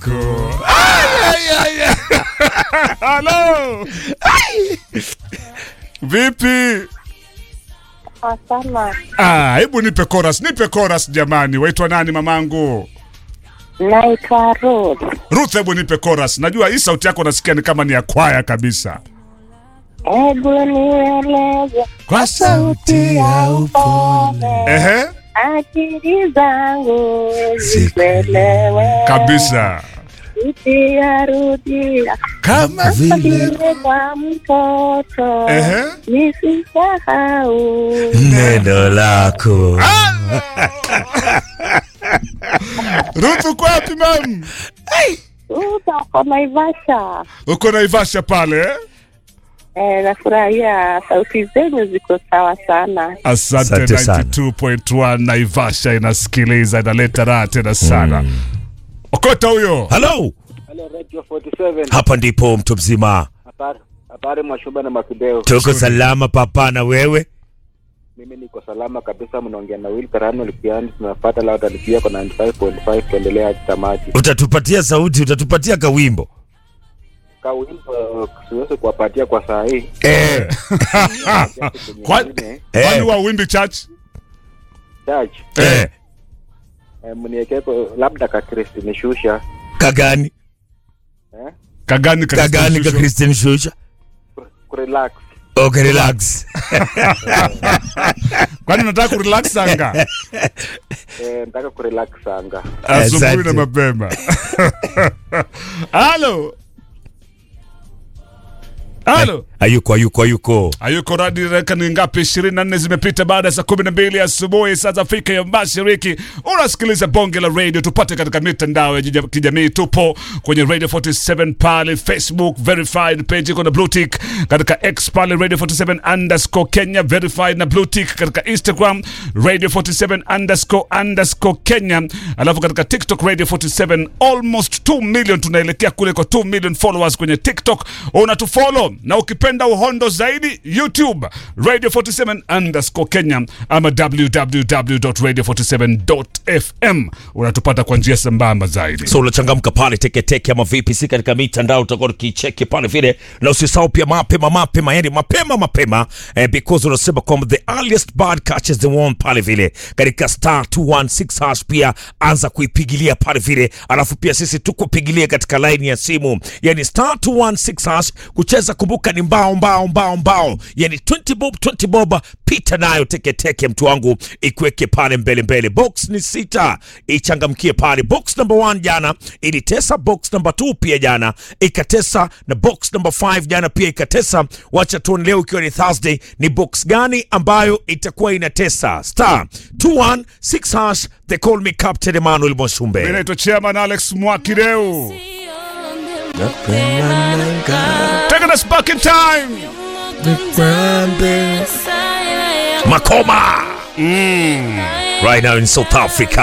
lako. Ay, ay, ay, ay. Halo. Ay. Vipi? Sana. Ah, hebu nipe chorus, nipe chorus jamani. Waitwa nani mamangu? Naitwa Ruth. Ruth, hebu nipe chorus. Najua hii sauti yako nasikia ni kama ni ya kwaya kabisa. Hebu nieleze Kwa sauti ya upole, Ehe, akili zangu zipelewe kabisa. rudia rudia Kama vile kwa mtoto Ehe. nisisahau neno lako Ruth, uko wapi mam? utako Naivasha. Uko Naivasha pale eh? Eh, nafurahia sauti zenyu ziko sawa sana. Asante, Asante sana. 92.1 Naivasha inasikiliza, inaleta raha tena sana. Okota huyo. halo Halo Radio 47. hapa ndipo mtu mzima Habari habari Mwashuba na Makideo. tuko salama papa na wewe Mimi niko salama kabisa, mnaongea na Will Karano Lipiani, tunafuata Lauda Lipia kwa 95.5 kuendelea hadi tamati. utatupatia sauti utatupatia kawimbo Kawimbo siwezi kuwapatia kwa saa hii. eh. Kwa- Nyingine, Kwani Eh. wa Wimbi Church? Church, Eh. eh, mniekeko labda ka Kristi nishusha. kagani Eh? Kagani ka kagani ka Shusho? christian shusha Kurelax. okay relax Kwani unataka kurelax anga? Eh, nataka kurelax anga. Asubuhi Asante. na mapema. Halo. Halo. ayuko ayuko ayuko Hayuko radi reka ni ngapi? 24 zimepita baada ya saa 12 asubuhi saa za Afrika ya Mashariki. Unasikiliza bonge la radio, tupate katika mitandao ya jija- kijamii. Tupo kwenye Radio 47 pale Facebook verified page iko na blue tick, katika X pale Radio 47 underscore Kenya verified na blue tick, katika Instagram Radio 47 underscore underscore Kenya, alafu katika TikTok Radio 47 almost 2 million, tunaelekea kule kwa 2 million followers kwenye TikTok. Unatufollow na ukipenda uhondo zaidi YouTube Radio 47 underscore Kenya ama www.radio47.fm unatupata kwa njia sambamba zaidi. so unachangamka pale teketeke ama vipi si katika mitandao utakuwa ukicheki pale vile na usisahau pia mapema mapema yani mapema mapema eh, because unasema kwamba the earliest bird catches the worm pale vile katika star 216 hash pia anza kuipigilia pale vile alafu pia sisi tukupigilia katika line ya simu yani star 216 hash kucheza kumbuka ni mbao mbao mbao mbao yani 20 bob 20 bob pita nayo teketeke mtu wangu ikuweke pale mbele mbele box ni sita ichangamkie pale box number 1 jana ilitesa box number 2 pia jana ikatesa na box number 5 jana pia ikatesa wacha tuone leo ikiwa ni thursday ni box gani ambayo itakuwa inatesa star 216 hash they call me captain emmanuel Mimi moshumbe naitwa Chairman Alex Mwakideu. Taking us back in time. makoma right now in south africa